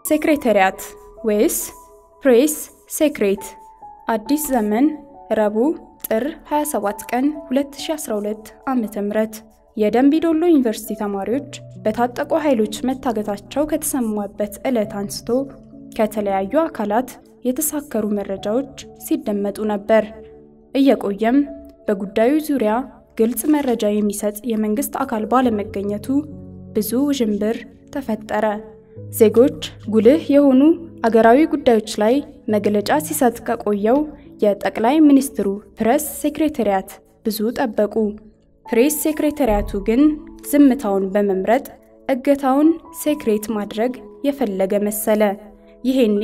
ሴክሬታሪያት ወይስ ፕሬስ ሴክሬት። አዲስ ዘመን ረቡዕ ጥር 27 ቀን 2012 ዓ.ም የደምቢዶሎ ዩኒቨርሲቲ ተማሪዎች በታጠቁ ኃይሎች መታገታቸው ከተሰማበት ዕለት አንስቶ ከተለያዩ አካላት የተሳከሩ መረጃዎች ሲደመጡ ነበር። እየቆየም በጉዳዩ ዙሪያ ግልጽ መረጃ የሚሰጥ የመንግስት አካል ባለመገኘቱ ብዙ ውዥንብር ተፈጠረ። ዜጎች ጉልህ የሆኑ አገራዊ ጉዳዮች ላይ መግለጫ ሲሰጥ ከቆየው የጠቅላይ ሚኒስትሩ ፕሬስ ሴክሬታሪያት ብዙ ጠበቁ። ፕሬስ ሴክሬታሪያቱ ግን ዝምታውን በመምረጥ እገታውን ሴክሬት ማድረግ የፈለገ መሰለ። ይሄኔ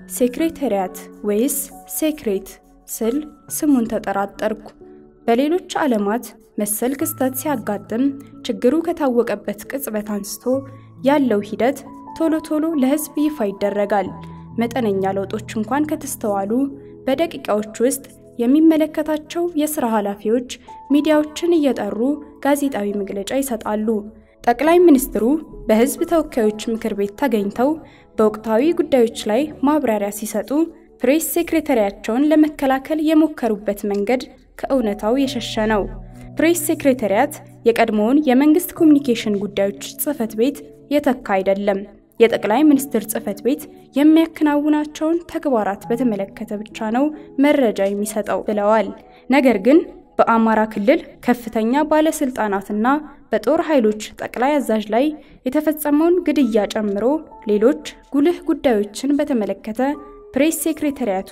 ሴክሬታሪያት ወይስ ሴክሬት ስል ስሙን ተጠራጠርኩ። በሌሎች ዓለማት መሰል ክስተት ሲያጋጥም ችግሩ ከታወቀበት ቅጽበት አንስቶ ያለው ሂደት ቶሎ ቶሎ ለሕዝብ ይፋ ይደረጋል። መጠነኛ ለውጦች እንኳን ከተስተዋሉ በደቂቃዎች ውስጥ የሚመለከታቸው የሥራ ኃላፊዎች ሚዲያዎችን እየጠሩ ጋዜጣዊ መግለጫ ይሰጣሉ። ጠቅላይ ሚኒስትሩ በሕዝብ ተወካዮች ምክር ቤት ተገኝተው በወቅታዊ ጉዳዮች ላይ ማብራሪያ ሲሰጡ ፕሬስ ሴክሬታሪያቸውን ለመከላከል የሞከሩበት መንገድ ከእውነታው የሸሸ ነው። ፕሬስ ሴክሬታሪያት የቀድሞውን የመንግስት ኮሚኒኬሽን ጉዳዮች ጽሕፈት ቤት የተካ አይደለም። የጠቅላይ ሚኒስትር ጽሕፈት ቤት የሚያከናውናቸውን ተግባራት በተመለከተ ብቻ ነው መረጃ የሚሰጠው ብለዋል። ነገር ግን በአማራ ክልል ከፍተኛ ባለስልጣናትና በጦር ኃይሎች ጠቅላይ አዛዥ ላይ የተፈጸመውን ግድያ ጨምሮ ሌሎች ጉልህ ጉዳዮችን በተመለከተ ፕሬስ ሴክሬታሪያቱ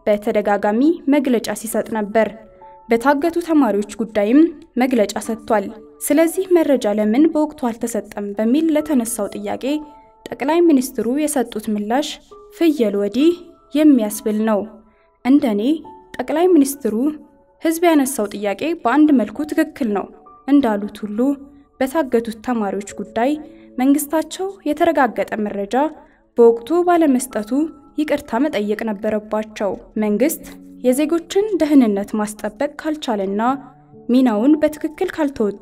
በተደጋጋሚ መግለጫ ሲሰጥ ነበር። በታገቱ ተማሪዎች ጉዳይም መግለጫ ሰጥቷል። ስለዚህ መረጃ ለምን በወቅቱ አልተሰጠም በሚል ለተነሳው ጥያቄ ጠቅላይ ሚኒስትሩ የሰጡት ምላሽ ፍየል ወዲህ የሚያስብል ነው። እንደኔ ጠቅላይ ሚኒስትሩ ሕዝብ ያነሳው ጥያቄ በአንድ መልኩ ትክክል ነው እንዳሉት ሁሉ በታገቱት ተማሪዎች ጉዳይ መንግስታቸው የተረጋገጠ መረጃ በወቅቱ ባለመስጠቱ ይቅርታ መጠየቅ ነበረባቸው። መንግስት የዜጎችን ደህንነት ማስጠበቅ ካልቻለና ሚናውን በትክክል ካልተወጣ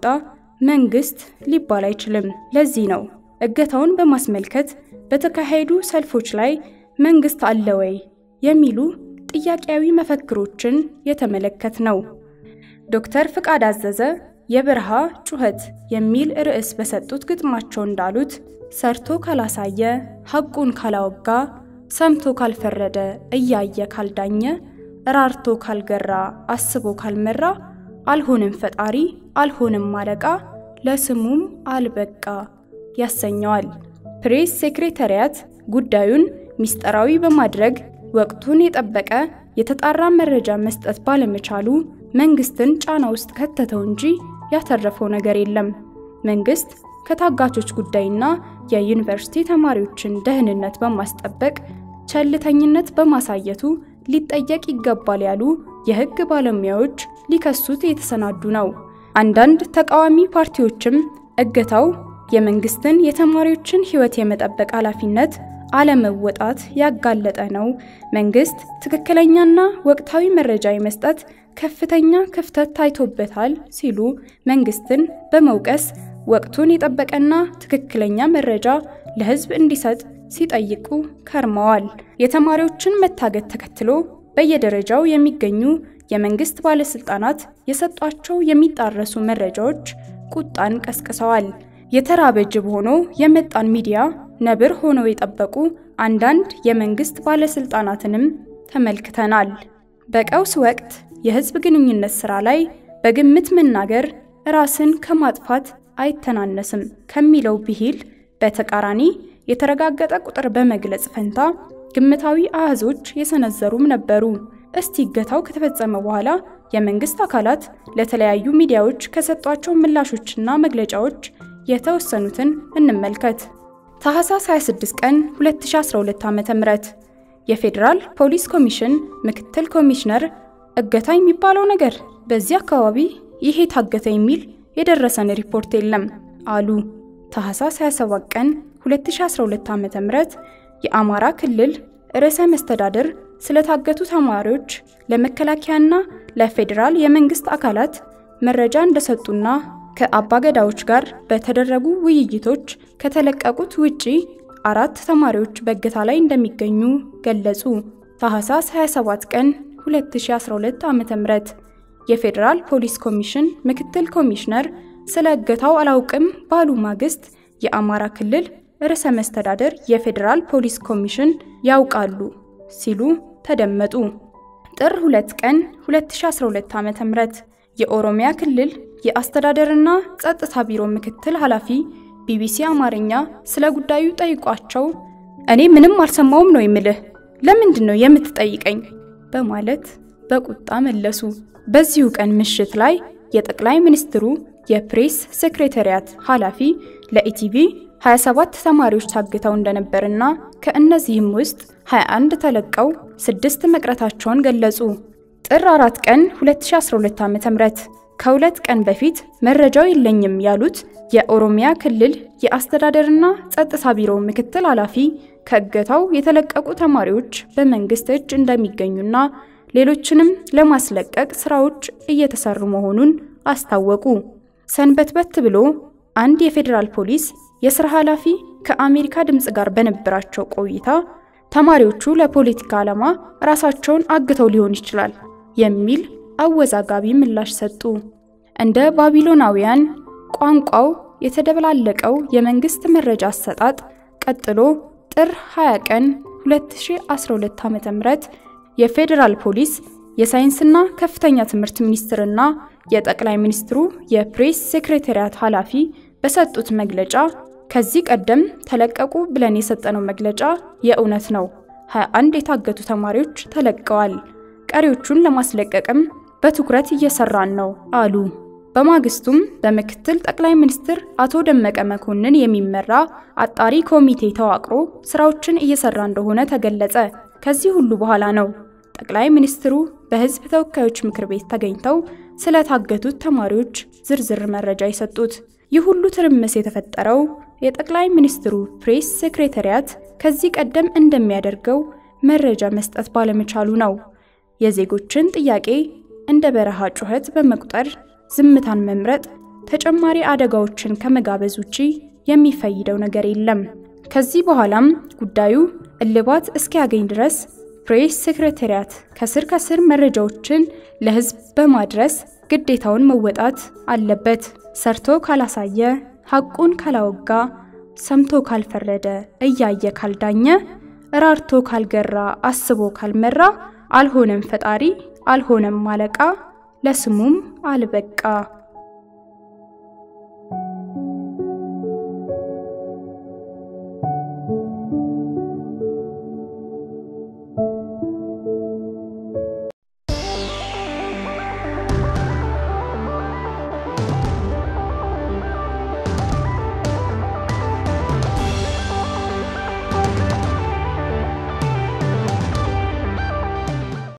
መንግስት ሊባል አይችልም። ለዚህ ነው እገታውን በማስመልከት በተካሄዱ ሰልፎች ላይ መንግስት አለ ወይ የሚሉ ጥያቄያዊ መፈክሮችን የተመለከት ነው። ዶክተር ፍቃድ አዘዘ የበረሃ ጩኸት የሚል ርዕስ በሰጡት ግጥማቸው እንዳሉት ሰርቶ ካላሳየ ሐቁን ካላወጋ ሰምቶ ካልፈረደ እያየ ካልዳኘ ራርቶ ካልገራ አስቦ ካልመራ አልሆንም ፈጣሪ አልሆንም አለቃ ለስሙም አልበቃ ያሰኘዋል። ፕሬስ ሴክሬታሪያት ጉዳዩን ሚስጥራዊ በማድረግ ወቅቱን የጠበቀ የተጣራ መረጃ መስጠት ባለመቻሉ መንግስትን ጫና ውስጥ ከተተው እንጂ ያተረፈው ነገር የለም። መንግስት ከታጋቾች ጉዳይና የዩኒቨርሲቲ ተማሪዎችን ደህንነት በማስጠበቅ ቸልተኝነት በማሳየቱ ሊጠየቅ ይገባል ያሉ የህግ ባለሙያዎች ሊከሱት የተሰናዱ ነው። አንዳንድ ተቃዋሚ ፓርቲዎችም እገታው የመንግስትን የተማሪዎችን ህይወት የመጠበቅ ኃላፊነት አለመወጣት ያጋለጠ ነው፣ መንግስት ትክክለኛና ወቅታዊ መረጃ የመስጠት ከፍተኛ ክፍተት ታይቶበታል ሲሉ መንግስትን በመውቀስ ወቅቱን የጠበቀና ትክክለኛ መረጃ ለህዝብ እንዲሰጥ ሲጠይቁ ከርመዋል። የተማሪዎችን መታገት ተከትሎ በየደረጃው የሚገኙ የመንግስት ባለስልጣናት የሰጧቸው የሚጣረሱ መረጃዎች ቁጣን ቀስቅሰዋል። የተራበ ጅብ ሆኖ የመጣን ሚዲያ ነብር ሆነው የጠበቁ አንዳንድ የመንግስት ባለስልጣናትንም ተመልክተናል። በቀውስ ወቅት የህዝብ ግንኙነት ስራ ላይ በግምት መናገር ራስን ከማጥፋት አይተናነስም ከሚለው ብሂል በተቃራኒ የተረጋገጠ ቁጥር በመግለጽ ፈንታ ግምታዊ አሃዞች የሰነዘሩም ነበሩ። እስቲ እገታው ከተፈጸመ በኋላ የመንግስት አካላት ለተለያዩ ሚዲያዎች ከሰጧቸው ምላሾችና መግለጫዎች የተወሰኑትን እንመልከት። ታህሳስ 26 ቀን 2012 ዓ.ም የፌዴራል ፖሊስ ኮሚሽን ምክትል ኮሚሽነር እገታ የሚባለው ነገር በዚህ አካባቢ ይሄ ታገተ የሚል የደረሰን ሪፖርት የለም አሉ። ታህሳስ 27 ቀን 2012 ዓ.ም የአማራ ክልል ርዕሰ መስተዳድር ስለታገቱ ተማሪዎች ለመከላከያና ለፌዴራል የመንግስት አካላት መረጃ እንደሰጡና ከአባገዳዎች ጋር በተደረጉ ውይይቶች ከተለቀቁት ውጪ አራት ተማሪዎች በእገታ ላይ እንደሚገኙ ገለጹ። ታህሳስ 27 ቀን 2012 ዓ.ም የፌዴራል ፖሊስ ኮሚሽን ምክትል ኮሚሽነር ስለ እገታው አላውቅም ባሉ ማግስት የአማራ ክልል ርዕሰ መስተዳደር የፌዴራል ፖሊስ ኮሚሽን ያውቃሉ ሲሉ ተደመጡ። ጥር 2 ቀን 2012 ዓ.ም የኦሮሚያ ክልል የአስተዳደርና ጸጥታ ቢሮ ምክትል ኃላፊ ቢቢሲ አማርኛ ስለ ጉዳዩ ጠይቋቸው እኔ ምንም አልሰማውም ነው የምልህ፣ ለምንድን ነው የምትጠይቀኝ? በማለት በቁጣ መለሱ። በዚሁ ቀን ምሽት ላይ የጠቅላይ ሚኒስትሩ የፕሬስ ሴክሬታሪያት ኃላፊ ለኢቲቪ 27 ተማሪዎች ታግተው እንደነበርና ከእነዚህም ውስጥ 21 ተለቀው ስድስት መቅረታቸውን ገለጹ። ጥር 4 ቀን 2012 ዓ.ም ከሁለት ቀን በፊት መረጃው የለኝም ያሉት የኦሮሚያ ክልል የአስተዳደርና ጸጥታ ቢሮ ምክትል ኃላፊ ከእገታው የተለቀቁ ተማሪዎች በመንግስት እጅ እንደሚገኙና ሌሎችንም ለማስለቀቅ ስራዎች እየተሰሩ መሆኑን አስታወቁ። ሰንበትበት ብሎ አንድ የፌዴራል ፖሊስ የስራ ኃላፊ ከአሜሪካ ድምፅ ጋር በነበራቸው ቆይታ ተማሪዎቹ ለፖለቲካ ዓላማ ራሳቸውን አግተው ሊሆን ይችላል የሚል አወዛጋቢ ምላሽ ሰጡ። እንደ ባቢሎናውያን ቋንቋው የተደበላለቀው የመንግስት መረጃ አሰጣጥ ቀጥሎ ጥር 20 ቀን 2012 ዓ.ም የፌዴራል ፖሊስ የሳይንስና ከፍተኛ ትምህርት ሚኒስትርና የጠቅላይ ሚኒስትሩ የፕሬስ ሴክሬታሪያት ኃላፊ በሰጡት መግለጫ ከዚህ ቀደም ተለቀቁ ብለን የሰጠነው መግለጫ የእውነት ነው። 21 የታገቱ ተማሪዎች ተለቀዋል። ቀሪዎቹን ለማስለቀቅም በትኩረት እየሰራን ነው አሉ። በማግስቱም በምክትል ጠቅላይ ሚኒስትር አቶ ደመቀ መኮንን የሚመራ አጣሪ ኮሚቴ ተዋቅሮ ስራዎችን እየሰራ እንደሆነ ተገለጸ። ከዚህ ሁሉ በኋላ ነው ጠቅላይ ሚኒስትሩ በሕዝብ ተወካዮች ምክር ቤት ተገኝተው ስለታገቱት ተማሪዎች ዝርዝር መረጃ የሰጡት። ይህ ሁሉ ትርምስ የተፈጠረው የጠቅላይ ሚኒስትሩ ፕሬስ ሴክሬታሪያት ከዚህ ቀደም እንደሚያደርገው መረጃ መስጠት ባለመቻሉ ነው። የዜጎችን ጥያቄ እንደ በረሃ ጩኸት በመቁጠር ዝምታን መምረጥ ተጨማሪ አደጋዎችን ከመጋበዝ ውጪ የሚፈይደው ነገር የለም። ከዚህ በኋላም ጉዳዩ እልባት እስኪያገኝ ድረስ ፕሬስ ሴክሬታሪያት ከስር ከስር መረጃዎችን ለህዝብ በማድረስ ግዴታውን መወጣት አለበት። ሰርቶ ካላሳየ፣ ሐቁን ካላወጋ፣ ሰምቶ ካልፈረደ፣ እያየ ካልዳኘ፣ ራርቶ ካልገራ፣ አስቦ ካልመራ አልሆነም ፈጣሪ፣ አልሆነም አለቃ፣ ለስሙም አልበቃ።